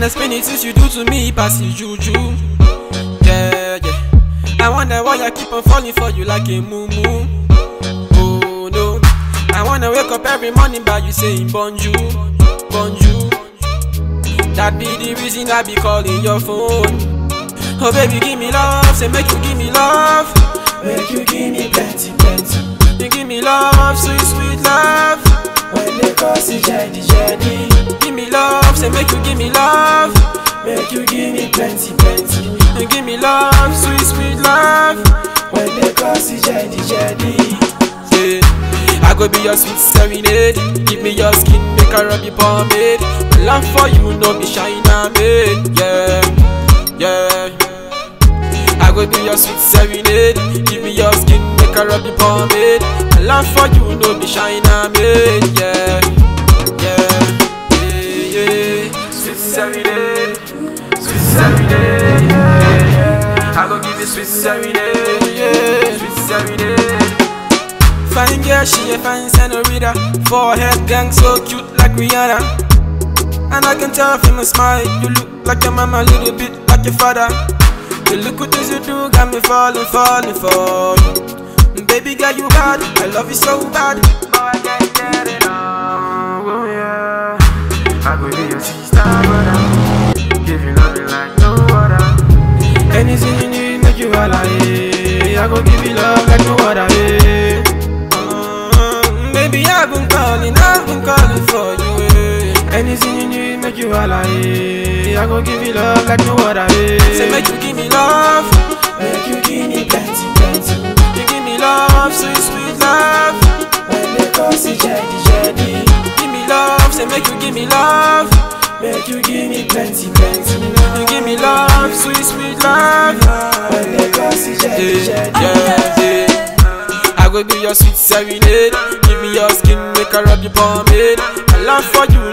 explain it since you do to me, pass it juju. Yeah, yeah. I wonder why I keep on falling for you like a moo Oh no. I wanna wake up every morning by you saying bonjour, bonjour. That be the reason I be calling your phone. Oh baby, give me love, say make you give me love. Make you give me plenty, plenty. You give me love, sweet, sweet love. When they cause it jetty, jetty. Give me love, say make you give me love. Make you give me plenty, plenty. You give me love, sweet, sweet love. When they cause it jetty, jetty. Yeah. I go be your sweet serenade. Give me your skin, make her rub your pomade. My love for you, no be China made. Yeah, yeah. I go be your sweet serenade. Give me your skin, make her rub your pomade. My love for you, no be China made. Yeah, yeah, yeah, yeah. Sweet serenade, sweet serenade. Yeah, yeah. I go give you sweet serenade. Yeah, sweet serenade. Fine girl, she a fine senorita Forehead gang so cute like Rihanna And I can tell from your smile You look like your mama, a little bit like your father The look what you do got me falling, falling for you Baby girl, you bad, I love you so bad Boy, I can't get it on, oh yeah I could be your sister, brother Give you loving like no other Anything you need, make you holla, yeah I go give you love like no other, yeah Mm, Baby, I've been calling, I've been calling for you. Eh. Anything you need, make you holla. Eh. I go give you love like no other. Eh. Say make you give me love, Make you give me plenty, plenty. you give me love, sweet sweet love. When they cause it jetty, jetty. Give me love, say make you give me love, Make you give me plenty, plenty. you give me love, sweet sweet love. When they cause it jetty, Yeah, jetty. yeah, yeah. I go be your sweet serenade. Give me your skin, make her rub your pomade. My love for you,